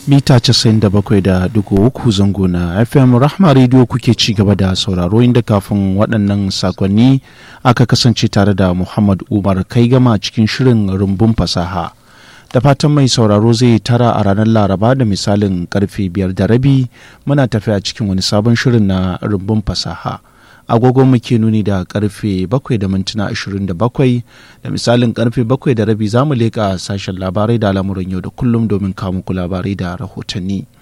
mita 97.3 zango na fm rahma radio kuke ci gaba da sauraro inda kafin waɗannan sakonni aka kasance tare da muhammad umar kai gama cikin shirin rumbun fasaha da fatan mai sauraro zai tara a ranar laraba da misalin karfe biyar da rabi muna tafiya cikin wani sabon shirin na rumbun fasaha agogo muke nuni da karfe 7 da mintuna 27 da misalin karfe 7 da rabi za mu leƙa sashen labarai da al'amuran yau da kullum domin kawo muku labarai da rahotanni